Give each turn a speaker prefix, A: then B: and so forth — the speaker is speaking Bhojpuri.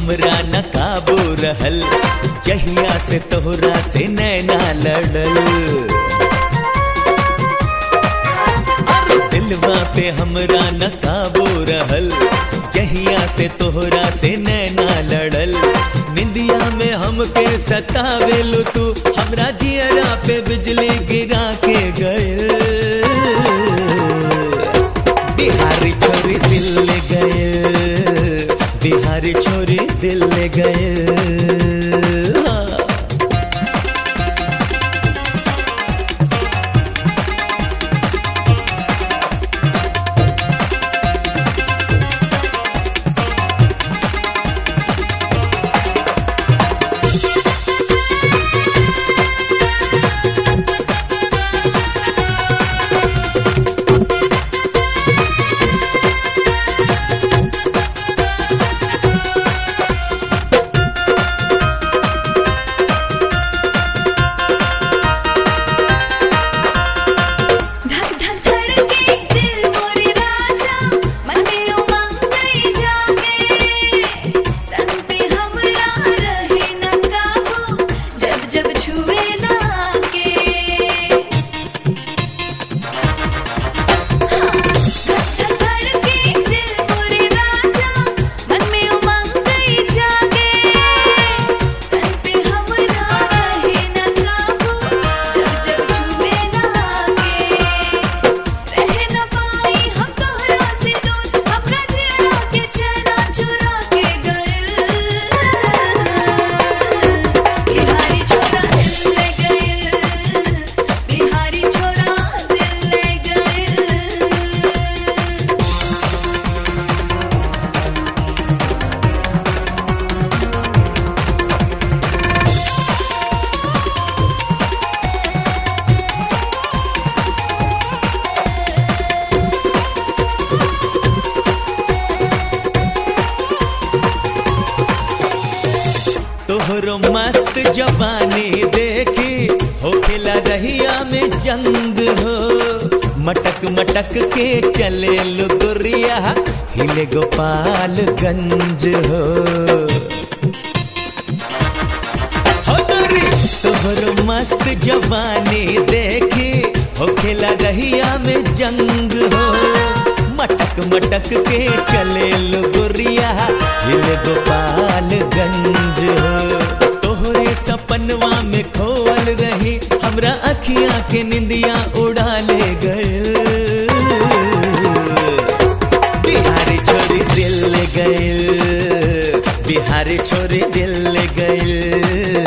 A: हमरा न काबू रहल जहिया से तोहरा से नैना लड़ल अरे दिलवा पे हमरा न काबू रहल जहिया से तोहरा से नैना लड़ल निंदिया में हमके सतावेलू तू हमरा जियरा पे बिजली गिरा के गए बिहारी छोरी दिल ले गए बिहारी छोरी दिल ले गए हाँ।
B: धक धक धड़के दिल मोरे राजा मन में उमंग गई जागे तन पे हमरा रहे न काबू जब जब छुए लागे धक धक धड़के दिल मोरे राजा मन में उमंग गई जागे तन पे हमरा रहे न काबू जब जब छुए लागे रह न पाई हम तोहरा से दूर अपना चेहरा के चैना चुरा के गइल बिहारी छोरा दिल ले गइल बिहारी छोरा दिल ले गइल
A: तोहरो मस्त जवानी देखी होखेला रहिया में जंग हो मटक मटक के चले लुगुरिया हिले गोपालगंज हो हो गोरी, तोहरो मस्त जवानी देखी होखेला रहिया में जंग हो मटक मटक के चले लुगुरिया हिल गोपालगंज हो तोहरे सपनवा में खोल रही हमरा अखियां के निंदिया उड़ा ले गए बिहारी छोरी दिल ले गए बिहारी छोरी दिल ले गए